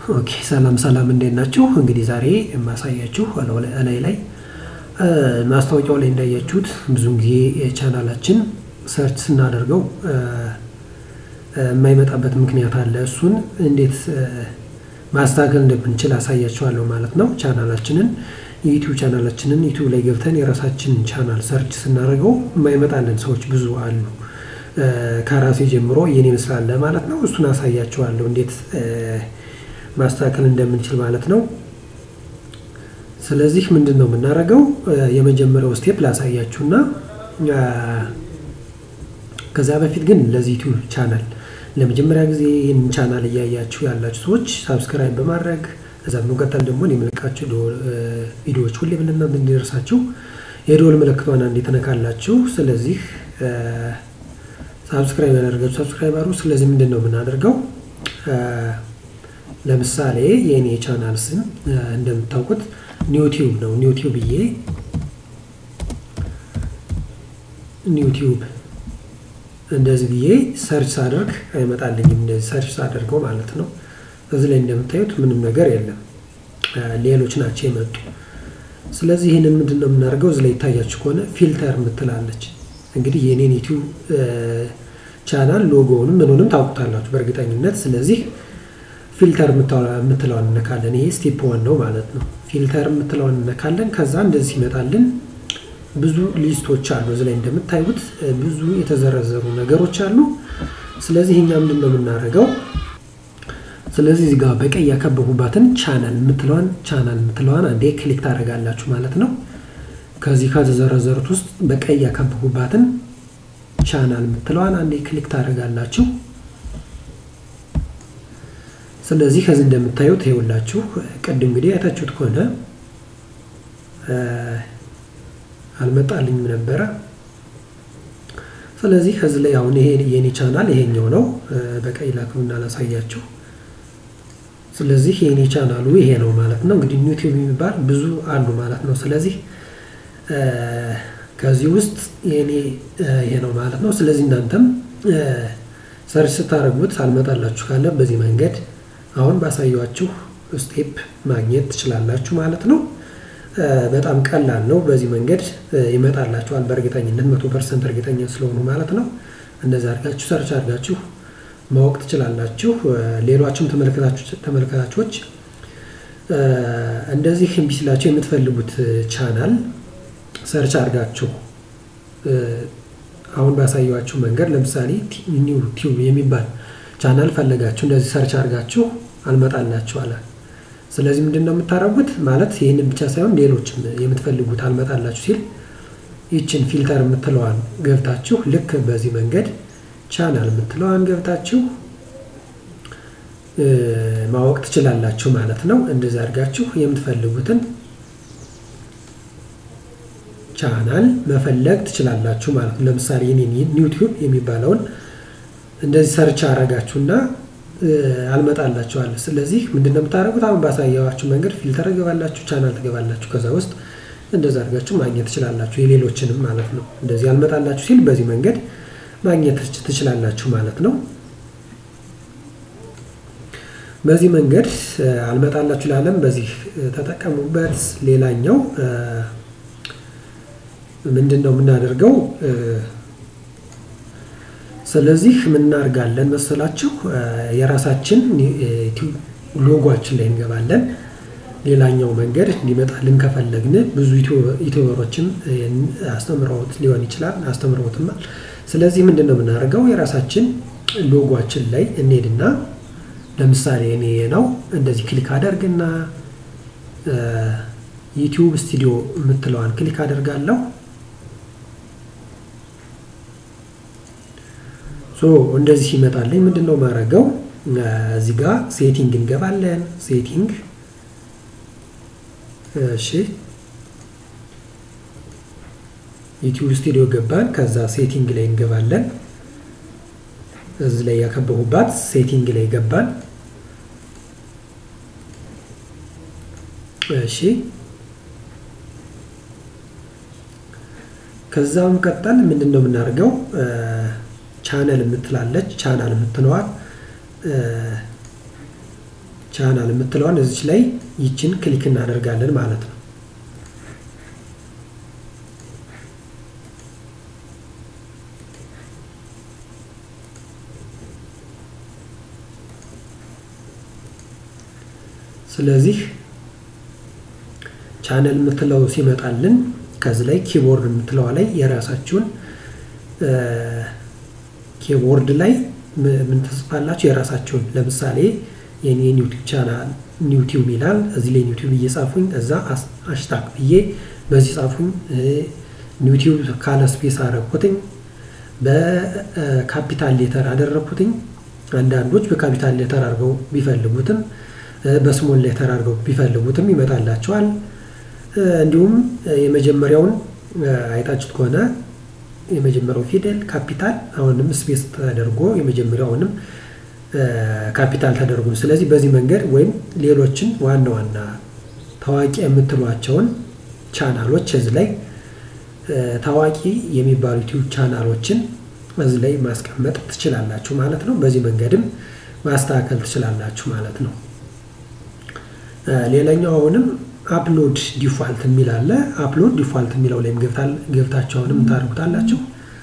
ኦኬ ሰላም ሰላም፣ እንዴት ናችሁ? እንግዲህ ዛሬ የማሳያችሁ እላይ ላይ ማስታወቂያው ላይ እንዳያችሁት ብዙን ጊዜ የቻናላችን ሰርች ስናደርገው የማይመጣበት ምክንያት አለ። እሱን እንዴት ማስተካከል እንደምንችል አሳያችኋለሁ ማለት ነው። ቻናላችንን የዩቲዩብ ቻናላችንን ዩቲዩብ ላይ ገብተን የራሳችንን ቻናል ሰርች ስናደርገው የማይመጣልን ሰዎች ብዙ አሉ። ከራሴ ጀምሮ የኔ ይመስላል ማለት ነው። እሱን አሳያችኋለሁ እንዴት ማስተካከል እንደምንችል ማለት ነው። ስለዚህ ምንድን ነው የምናደርገው? የመጀመሪያው ስቴፕ ላሳያችሁና ከዛ በፊት ግን ለዚህ ዩቲዩብ ቻናል ለመጀመሪያ ጊዜ ይህንን ቻናል እያያችሁ ያላችሁ ሰዎች ሳብስክራይብ በማድረግ እዛ በመቀጠል ደግሞ የምለቃችሁ ቪዲዮዎች ሁሌ ለእናንተ እንዲደርሳችሁ የደወል ምልክቷን አንዴ ትነካላችሁ። ስለዚህ ሳብስክራይብ ያደረጋችሁ ሳብስክራይብ አድርጉ። ስለዚህ ምንድን ነው የምናደርገው? ለምሳሌ የእኔ ቻናል ስም እንደምታውቁት ኒውቲዩብ ነው። ኒውቲዩብ ብዬ ኒውቲዩብ እንደዚህ ብዬ ሰርች ሳደርግ አይመጣልኝም። እንደዚህ ሰርች ሳደርገው ማለት ነው። እዚህ ላይ እንደምታዩት ምንም ነገር የለም፣ ሌሎች ናቸው የመጡ። ስለዚህ ይህንን ምንድን ነው የምናደርገው? እዚህ ላይ ይታያችሁ ከሆነ ፊልተር የምትላለች እንግዲህ የኔን ዩቲዩብ ቻናል ሎጎውንም ምኑንም ታውቁታላችሁ በእርግጠኝነት። ስለዚህ ፊልተር የምትለዋን እነካለን። ይሄ ስቴፕ ዋን ነው ማለት ነው። ፊልተር የምትለዋን እነካለን። ከዛ እንደዚህ ይመጣልን ብዙ ሊስቶች አሉ። እዚህ ላይ እንደምታዩት ብዙ የተዘረዘሩ ነገሮች አሉ። ስለዚህ እኛ ምንድን ነው የምናደርገው? ስለዚህ እዚህ ጋር በቀይ ያከበቡባትን ቻናል የምትለዋን ቻናል የምትለዋን አንዴ ክሊክ ታደርጋላችሁ ማለት ነው። ከዚህ ከተዘረዘሩት ውስጥ በቀይ ያከበቡባትን ቻናል የምትለዋን አንዴ ክሊክ ታደርጋላችሁ። ስለዚህ ከዚህ እንደምታዩት ይኸውላችሁ ቅድም እንግዲህ አይታችሁት ከሆነ አልመጣልኝም ነበረ። ስለዚህ ከዚህ ላይ አሁን ይሄ የኔ ቻናል ይሄኛው ነው። በቀይ ላክሉና ላሳያችሁ። ስለዚህ የኔ ቻናሉ ይሄ ነው ማለት ነው። እንግዲህ ዩቲዩብ የሚባል ብዙ አሉ ማለት ነው። ስለዚህ ከዚህ ውስጥ የኔ ይሄ ነው ማለት ነው። ስለዚህ እናንተም ሰርች ስታደርጉት አልመጣላችሁ ካለ በዚህ መንገድ አሁን ባሳያችሁ ስቴፕ ማግኘት ትችላላችሁ ማለት ነው። በጣም ቀላል ነው። በዚህ መንገድ ይመጣላችኋል በእርግጠኝነት መቶ ፐርሰንት እርግጠኛ ስለሆኑ ማለት ነው። እንደዚህ አድርጋችሁ ሰርች አድርጋችሁ ማወቅ ትችላላችሁ። ሌሎችም ተመልካቾች እንደዚህ እምቢ ሲላችሁ የምትፈልጉት ቻናል ሰርች አድርጋችሁ አሁን ባሳያችሁ መንገድ ለምሳሌ ኒው ቲዩብ የሚባል ቻናል ፈለጋችሁ እንደዚህ ሰርች አድርጋችሁ አልመጣላችሁ አለ። ስለዚህ ምንድን ነው የምታደርጉት? ማለት ይህንን ብቻ ሳይሆን ሌሎችም የምትፈልጉት አልመጣላችሁ ሲል ይችን ፊልተር የምትለዋን ገብታችሁ ልክ በዚህ መንገድ ቻናል የምትለዋን ገብታችሁ ማወቅ ትችላላችሁ ማለት ነው። እንደዚህ አድርጋችሁ የምትፈልጉትን ቻናል መፈለግ ትችላላችሁ ማለት ነው። ለምሳሌ የኔን ዩቲዩብ የሚባለውን እንደዚህ ሰርች አረጋችሁና አልመጣላችኋል። ስለዚህ ምንድን ነው የምታደርጉት? አሁን ባሳያችሁ መንገድ ፊልተር ትገባላችሁ፣ ቻናል ትገባላችሁ። ከዛ ውስጥ እንደዛ አድርጋችሁ ማግኘት ትችላላችሁ፣ የሌሎችንም ማለት ነው። እንደዚህ አልመጣላችሁ ሲል በዚህ መንገድ ማግኘት ትችላላችሁ ማለት ነው። በዚህ መንገድ አልመጣላችሁ ላለም በዚህ ተጠቀሙበት። ሌላኛው ምንድን ነው የምናደርገው? ስለዚህ ምን እናደርጋለን መሰላችሁ? የራሳችን ሎጓችን ላይ እንገባለን። ሌላኛው መንገድ እንዲመጣልን ከፈለግን ብዙ ዩቲዩበሮችም አስተምረውት ሊሆን ይችላል አስተምረውትማል። ስለዚህ ምንድን ነው የምናደርገው? የራሳችን ሎጓችን ላይ እንሄድና ለምሳሌ እኔ ነው እንደዚህ ክሊክ አደርግና ዩቲዩብ ስቱዲዮ የምትለዋን ክሊክ አደርጋለሁ። እንደዚህ ይመጣልኝ። ምንድን ነው ማድረገው? እዚህ ጋር ሴቲንግ እንገባለን። ሴቲንግ እሺ፣ ዩቲዩብ ስቱዲዮ ገባን። ከዛ ሴቲንግ ላይ እንገባለን። እዚህ ላይ ያከበቡባት ሴቲንግ ላይ ገባን። እሺ ከዛም ቀጠል ምንድን ነው የምናደርገው? ቻነል የምትላለች ቻናል የምትለዋል ቻናል የምትለዋን እዚች ላይ ይችን ክሊክ እናደርጋለን ማለት ነው። ስለዚህ ቻነል የምትለው ሲመጣልን ከዚህ ላይ ኪቦርድ የምትለዋ ላይ የራሳችሁን ኪቦርድ ላይ ምን ትጽፋላችሁ? የራሳችሁን ለምሳሌ የኔ ዩቲዩብ ቻናል ዩቲዩብ ይላል። እዚህ ላይ ዩቲዩብ እየጻፉኝ እዛ አሽታክ ብዬ በዚህ ጻፉኝ። ዩቲዩብ ካለ ስፔስ አደረኩትኝ። በካፒታል ሌተር አደረኩትኝ። አንዳንዶች በካፒታል ሌተር አድርገው ቢፈልጉትም በስሞል ሌተር አድርገው ቢፈልጉትም ይመጣላቸዋል። እንዲሁም የመጀመሪያውን አይታችሁት ከሆነ የመጀመሪያው ፊደል ካፒታል አሁንም ስፔስ ተደርጎ የመጀመሪያውንም ካፒታል ተደርጎ ስለዚህ በዚህ መንገድ ወይም ሌሎችን ዋና ዋና ታዋቂ የምትሏቸውን ቻናሎች እዚህ ላይ ታዋቂ የሚባሉ ዩቲዩብ ቻናሎችን እዚህ ላይ ማስቀመጥ ትችላላችሁ ማለት ነው። በዚህ መንገድም ማስተካከል ትችላላችሁ ማለት ነው። ሌላኛው አሁንም አፕሎድ ዲፋልት የሚል አለ። አፕሎድ ዲፋልት የሚለው ላይም ገብታችሁ አሁንም ታደርጉታላችሁ።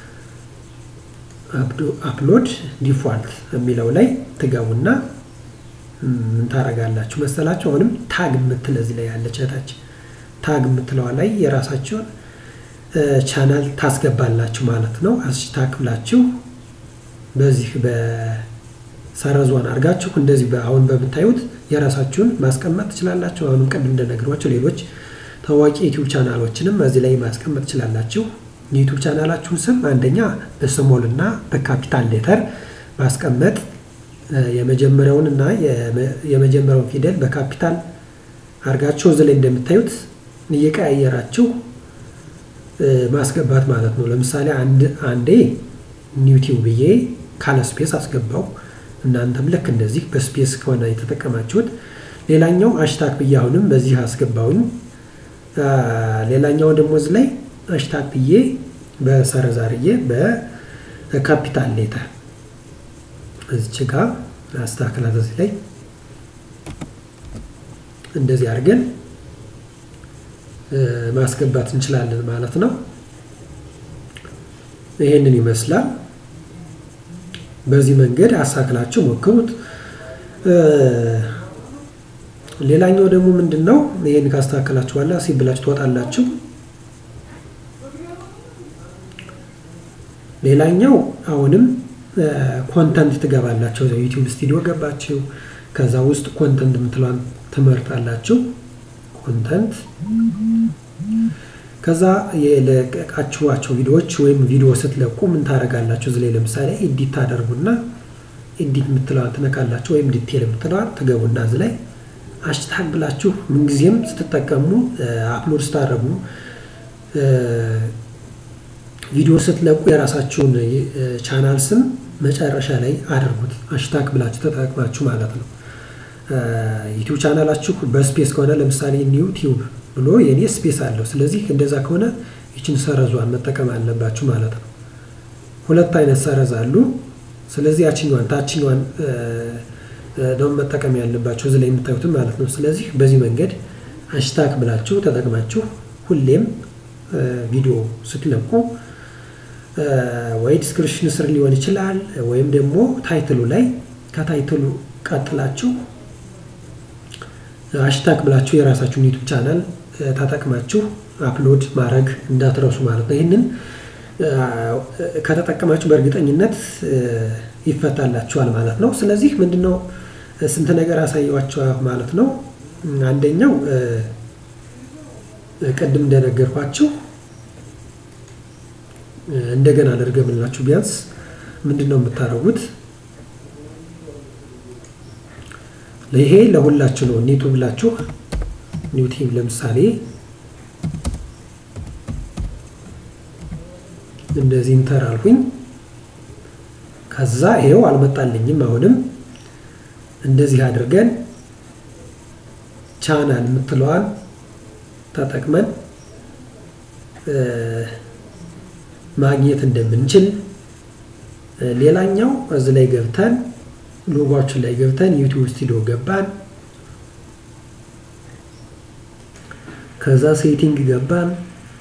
አፕሎድ ዲፋልት የሚለው ላይ ትገቡና ምን ታደርጋላችሁ መሰላችሁ? አሁንም ታግ የምትል እዚህ ላይ ያለች እህታች ታግ የምትለዋ ላይ የራሳችሁን ቻናል ታስገባላችሁ ማለት ነው። አሽታክ ብላችሁ በዚህ በሰረዟን አድርጋችሁ እንደዚህ አሁን በምታዩት የራሳችሁን ማስቀመጥ ትችላላችሁ። አሁንም ቅድም እንደነግሯቸው ሌሎች ታዋቂ ዩቲዩብ ቻናሎችንም እዚህ ላይ ማስቀመጥ ትችላላችሁ። የዩቲዩብ ቻናላችሁን ስም አንደኛ በስሞል እና በካፒታል ሌተር ማስቀመጥ የመጀመሪያውን እና የመጀመሪያውን ፊደል በካፒታል አድርጋችሁ እዚህ ላይ እንደምታዩት እየቀያየራችሁ ማስገባት ማለት ነው። ለምሳሌ አንዴ ዩቲዩብ ብዬ ካለ ስፔስ አስገባው። እናንተም ልክ እንደዚህ በስፔስ ከሆነ የተጠቀማችሁት። ሌላኛው አሽታክ ብዬ አሁንም በዚህ አስገባውኝ። ሌላኛው ደግሞ እዚህ ላይ አሽታክ ብዬ በሰረዛርዬ በካፒታል ሌተር እዚች ጋ አስተካክላት እዚህ ላይ እንደዚህ አድርገን ማስገባት እንችላለን ማለት ነው። ይሄንን ይመስላል። በዚህ መንገድ አሳክላችሁ ሞክሩት። ሌላኛው ደግሞ ምንድን ነው? ይህን ካስተካከላችሁ በኋላ ሲብላችሁ ትወጣላችሁ። ሌላኛው አሁንም ኮንተንት ትገባላችሁ። ዩቲዩብ ስቱዲዮ ገባችሁ። ከዛ ውስጥ ኮንተንት የምትለዋን ትመርጣላችሁ። ኮንተንት ከዛ የለቀቃችኋቸው ቪዲዮዎች ወይም ቪዲዮ ስትለቁ ምን ታደርጋላችሁ? እዚህ ላይ ለምሳሌ ኤዲት ታደርጉና ኤዲት የምትለዋን ትነካላችሁ፣ ወይም ዲቴል የምትለዋን ትገቡና እዚህ ላይ አሽታግ ብላችሁ ምንጊዜም ስትጠቀሙ አፕሎድ ስታደርጉ ቪዲዮ ስትለቁ የራሳችሁን ቻናል ስም መጨረሻ ላይ አድርጉት። አሽታግ ብላችሁ ተጠቅማችሁ ማለት ነው። ዩቲዩብ ቻናላችሁ በስፔስ ከሆነ ለምሳሌ ዩቲዩብ ብሎ የኔ ስፔስ አለው። ስለዚህ እንደዛ ከሆነ ይችን ሰረዟን መጠቀም አለባችሁ ማለት ነው። ሁለት አይነት ሰረዝ አሉ። ስለዚህ ያችኛዋን ታችኛዋን ደግሞ መጠቀም ያለባችሁ እዚህ ላይ የምታዩትን ማለት ነው። ስለዚህ በዚህ መንገድ አሽታክ ብላችሁ ተጠቅማችሁ ሁሌም ቪዲዮ ስትለቁ ወይ ዲስክሪፕሽን ስር ሊሆን ይችላል፣ ወይም ደግሞ ታይትሉ ላይ ከታይትሉ ቀጥላችሁ አሽታክ ብላችሁ የራሳችሁን ዩቱብ ቻናል ተጠቅማችሁ አፕሎድ ማድረግ እንዳትረሱ ማለት ነው። ይህንን ከተጠቀማችሁ በእርግጠኝነት ይፈታላችኋል ማለት ነው። ስለዚህ ምንድነው ስንት ነገር አሳየዋቸው ማለት ነው። አንደኛው ቅድም እንደነገርኳችሁ እንደገና ልድገምላችሁ። ቢያንስ ምንድን ነው የምታደርጉት? ይሄ ለሁላችሁ ነው። ኒቱ ብላችሁ ኒውቲቭ ለምሳሌ እንደዚህ ኢንተር አልኩኝ። ከዛ ይሄው አልመጣልኝም። አሁንም እንደዚህ አድርገን ቻናል የምትለዋን ተጠቅመን ማግኘት እንደምንችል ሌላኛው እዚህ ላይ ገብተን ሎጓችን ላይ ገብተን ዩቲዩብ ስቱዲዮ ገባን። ከዛ ሴቲንግ ገባን።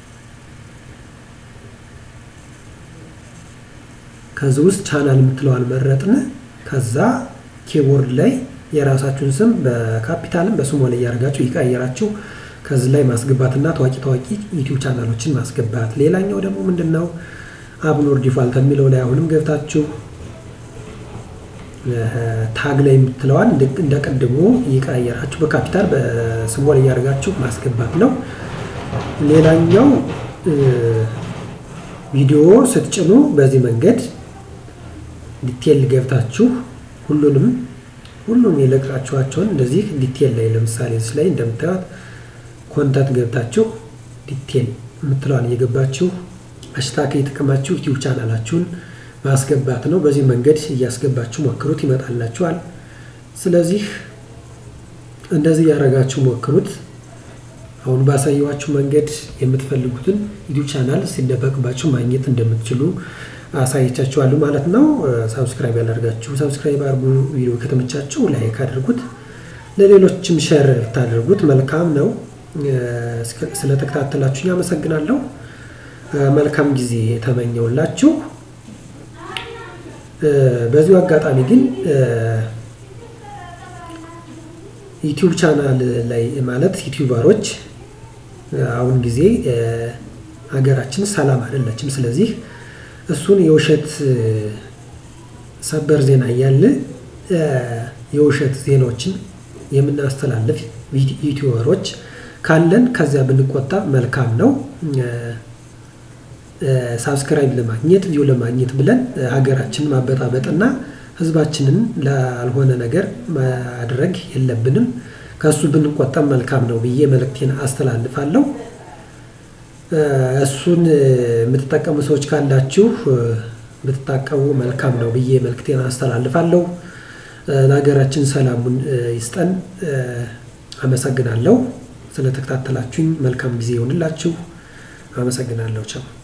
ከዚህ ውስጥ ቻናል የምትለዋን መረጥን። ከዛ ኪቦርድ ላይ የራሳችሁን ስም በካፒታልም በስሞል እያደረጋችሁ ይቀየራችሁ ከዚህ ላይ ማስገባትና ታዋቂ ታዋቂ ዩቲዩብ ቻናሎችን ማስገባት። ሌላኛው ደግሞ ምንድን ነው አፕሎድ ዲፋልት የሚለው ላይ አሁንም ገብታችሁ ታግ ላይ የምትለዋን እንደ ቀድሞ እየቀያየራችሁ በካፒታል በስሞል እያደረጋችሁ ማስገባት ነው። ሌላኛው ቪዲዮ ስትጭኑ በዚህ መንገድ ዲቴል ገብታችሁ ሁሉንም ሁሉም የለቃችኋቸውን እንደዚህ ዲቴል ላይ ለምሳሌ እዚህ ላይ እንደምታዩት ኮንታክት ገብታችሁ ዲቴል የምትለዋን እየገባችሁ አሽታክ የተጠቀማችሁ ዩቲዩብ ቻናላችሁን ማስገባት ነው። በዚህ መንገድ እያስገባችሁ ሞክሩት፣ ይመጣላችኋል። ስለዚህ እንደዚህ ያደረጋችሁ ሞክሩት። አሁን ባሳየኋችሁ መንገድ የምትፈልጉትን ዩቲዩብ ቻናል ሲደበቅባችሁ ማግኘት እንደምትችሉ አሳይቻችኋለሁ ማለት ነው። ሳብስክራይብ ያላደርጋችሁ ሳብስክራይብ አድርጉ። ቪዲዮ ከተመቻችሁ ላይክ አድርጉት፣ ለሌሎችም ሸር ታደርጉት መልካም ነው። ስለተከታተላችሁ አመሰግናለሁ። መልካም ጊዜ ተመኘውላችሁ። በዚሁ አጋጣሚ ግን ዩቲዩብ ቻናል ላይ ማለት ዩቲዩበሮች አሁን ጊዜ ሀገራችን ሰላም አይደለችም። ስለዚህ እሱን የውሸት ሰበር ዜና እያለ የውሸት ዜናዎችን የምናስተላልፍ ዩቲዩበሮች ካለን ከዚያ ብንቆጣ መልካም ነው። ሳብስክራይብ ለማግኘት ቪው ለማግኘት ብለን ሀገራችንን ማበጣበጥና ሕዝባችንን ላልሆነ ነገር ማድረግ የለብንም። ከእሱ ብንቆጠብ መልካም ነው ብዬ መልእክቴን አስተላልፋለሁ። እሱን የምትጠቀሙ ሰዎች ካላችሁ ብትታቀቡ መልካም ነው ብዬ መልእክቴን አስተላልፋለሁ። ለሀገራችን ሰላሙን ይስጠን። አመሰግናለሁ። ስለተከታተላችሁኝ መልካም ጊዜ ይሆንላችሁ። አመሰግናለሁ። ቻው